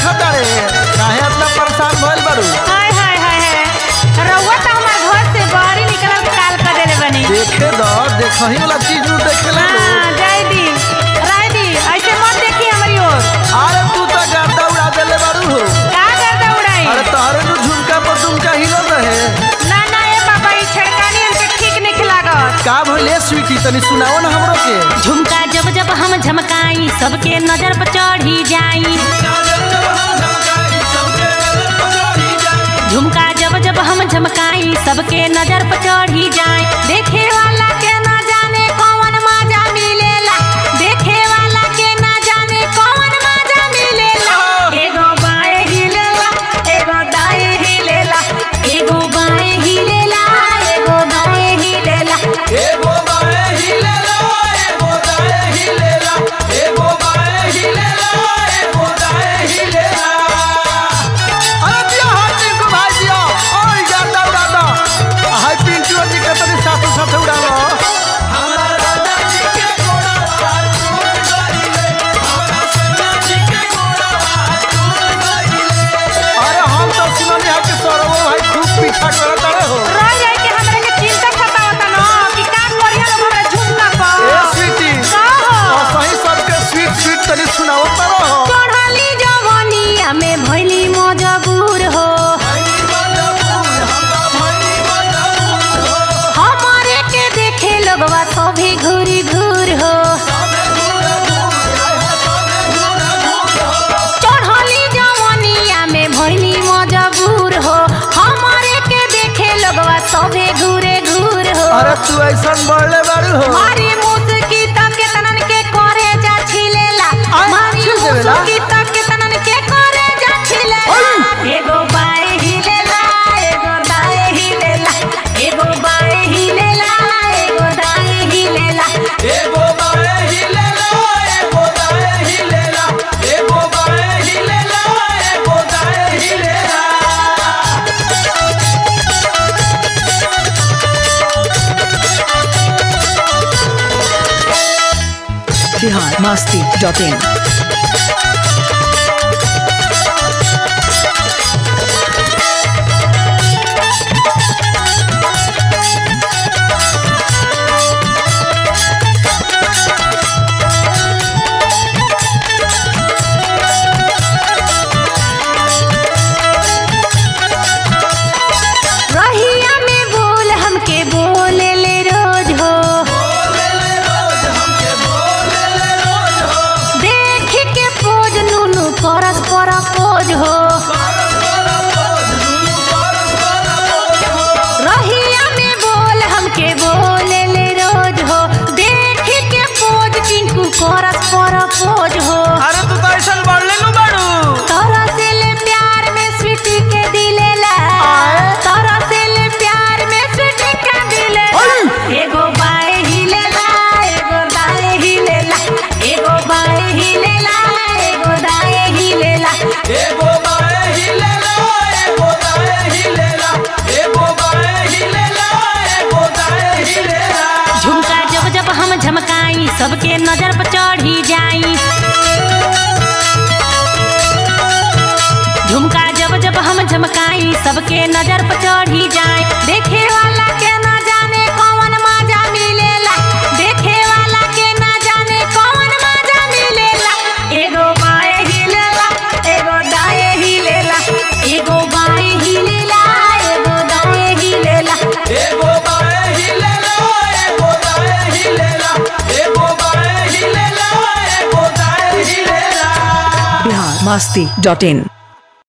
देखता रे काहे इतना परेशान भइल बारू हाय हाय हाय हाय रउआ तो हमार घर से बाहर ही निकलल के काल कर देले बनी देखे द देखही वाला चीज नु देखेला नु हाँ जाई दी राय दी ऐसे मत देखी हमारी ओर अरे तू तो गर्दा उड़ा देले बारू हो का करता उड़ाई अरे तोहरे नु झुमका पर झुमका हिलल रहे ना ना ए बाबा ई छड़कानी हमके ठीक नहीं लागत का भइले स्वीटी तनी सुनाओ ना हमरो के झुमका जब जब हम झमकाई सबके नजर पर चढ़ी जाई झुमका जब जब हम झमकाई सबके नजर पर चढ़ी जाए देखे वाला के ना जाने कौन मजा मिलेला देखे वाला के ना जाने कौन मजा मिलेला एगो बाएं हिलेला एगो दाएं हिलेला एगो बाएं हिलेला एगो दाएं हिलेला एगो बाए हिलेला एगो दाए हिलेला एगो बाए हिलेला एगो दाए हिलेला अरे दिया हाथ को भाई दिया ओए गर्दा उड़ा दो हाय पिंटू जी के तनी साथ साथ उड़ा लो हमरा राजा जी के घोड़ा हाथ टूट गइले हमरा सेना जी के घोड़ा हाथ टूट गइले अरे हम तो सुननी है कि सौरव भाई खूब पीछा करत रहे हो रह जाए कि हमरा के चिंता सतावता न कि का करिया लोग हमरा झुमका पर ए स्वीटी का हो? और सही सबके स्वीट स्वीट तनी सुनाओ तरो चढ़ली जवनिया में भइली मजबूर हो हमारे के देखे लोगवा सभी घूरी घूर हो चढ़ली जवनिया में भइली मजबूर हो हमारे के देखे लोगवा सभी घूरे घूर हो अरे तू ऐसा बढ़ले बारू हो मारी मुस्की तक के तनन के करे जा छिलेला आय, मारी छिल देवेला? मुस्की तक के तनन के करे जा छिलेला एगो बाएं हिलेला एगो दाएं हिलेला एगो बाएं हिलेला एगो दाएं हिलेला एगो बाए हिलेला एगो दाए हिलेला एगो बाए हिलेला एगो दाए हिलेला बिहार मस्ती डॉट इन रहिया में बोल हमके बोले ले रोज हो देख के पोज नुनु परस पर पोज हो रहिया में बोल हमके बोले ले रोज हो देख के पोज टिंकू करस पर पोज हो अरे तू तो ऐसा बढ़ले नु बारू तोरा से ले प्यार में स्वीटी के दिलेला तोरा से ले प्यार में स्वीटी के दिलेला एगो बाएं हिलेला एगो दाएं हिलेला एगो बाएं हिलेला एगो दाएं हिलेला एगो बाए हिलेला एगो दाए हिलेला एगो बाए हिलेला एगो दाए हिलेला झुमका जब जब हम झमकाई सबके नजर पर चढ़ी जाई झुमका जब जब हम झमकाई सबके नजर पर चढ़ी जाए देखे वाला के ना जाने कौन मजा मिलेला देखे वाला के ना जाने कौन मजा मिलेला एगो बाएं हिलेला एगो दाएं हिलेला एगो बाएं हिलेला एगो दाएं हिलेला एगो बाए हिलेला एगो दाए हिलेला एगो बाए हिलेला एगो दाए हिलेला बिहार मस्ती डॉट इन